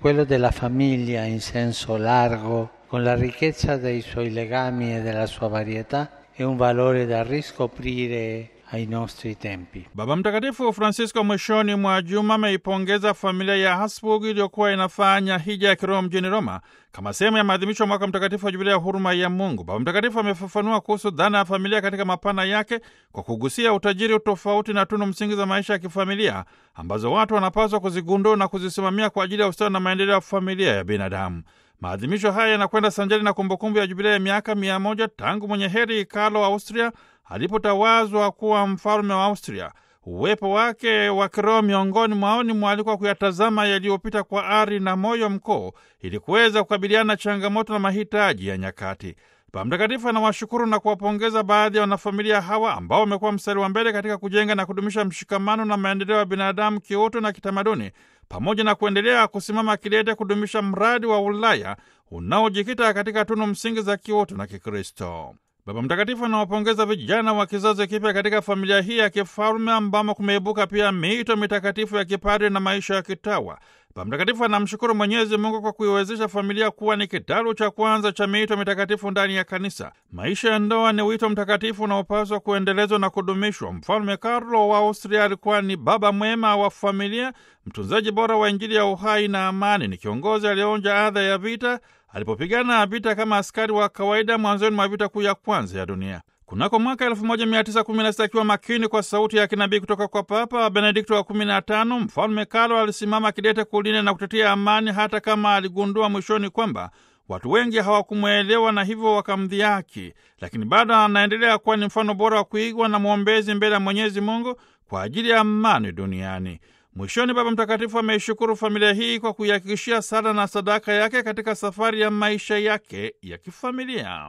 Quello della famiglia in senso largo, con la ricchezza dei suoi legami e della sua varietà, è un valore da riscoprire ai nostri tempi. Baba Mtakatifu Francisco mwishoni mwa juma ameipongeza familia ya Habsburg iliyokuwa inafanya hija ya kiroho mjini Roma kama sehemu ya maadhimisho ya mwaka mtakatifu wa jubilia ya huruma ya Mungu. Baba Mtakatifu amefafanua kuhusu dhana ya familia katika mapana yake kwa kugusia utajiri, utofauti na tunu msingi za maisha ya kifamilia ambazo watu wanapaswa kuzigundua na kuzisimamia kwa ajili ya ustawi na maendeleo ya familia ya binadamu. Maadhimisho haya yanakwenda sanjari na kumbukumbu ya jubilia ya miaka mia moja tangu mwenye heri Karlo wa Austria alipotawazwa kuwa mfalme wa Austria. Uwepo wake wa kiroho miongoni mwao ni mwaliko wa kuyatazama yaliyopita kwa ari na moyo mkuu ili kuweza kukabiliana na changamoto na mahitaji ya nyakati. Baba Mtakatifu anawashukuru na kuwapongeza baadhi ya wanafamilia hawa ambao wamekuwa mstari wa mbele katika kujenga na kudumisha mshikamano na maendeleo ya binadamu kiutu na kitamaduni, pamoja na kuendelea kusimama kidete kudumisha mradi wa Ulaya unaojikita katika tunu msingi za kiutu na Kikristo. Baba Mtakatifu anawapongeza vijana wa kizazi kipya katika familia hii ya kifalme ambamo kumeibuka pia miito mitakatifu ya kipadri na maisha ya kitawa. Baba Mtakatifu anamshukuru Mwenyezi Mungu kwa kuiwezesha familia kuwa ni kitalu cha kwanza cha miito mitakatifu ndani ya kanisa. Maisha ya ndoa ni wito mtakatifu unaopaswa kuendelezwa na kudumishwa. Mfalme Karlo wa Austria alikuwa ni baba mwema wa familia, mtunzaji bora wa Injili ya uhai na amani. Ni kiongozi aliyeonja adha ya vita alipopigana vita kama askari wa kawaida mwanzoni mwa vita kuu ya kwanza ya dunia. Kunako mwaka 1916 akiwa makini kwa sauti ya kinabii kutoka kwa Papa Benedikto wa 15, mfalme Karlo alisimama kidete kulinda na kutetea amani, hata kama aligundua mwishoni kwamba watu wengi hawakumwelewa na hivyo wakamdhihaki, lakini bado anaendelea kuwa ni mfano bora wa kuigwa na mwombezi mbele ya Mwenyezi Mungu kwa ajili ya amani duniani. Mwishoni, Baba Mtakatifu ameishukuru familia hii kwa kuihakikishia sala na sadaka yake katika safari ya maisha yake ya kifamilia.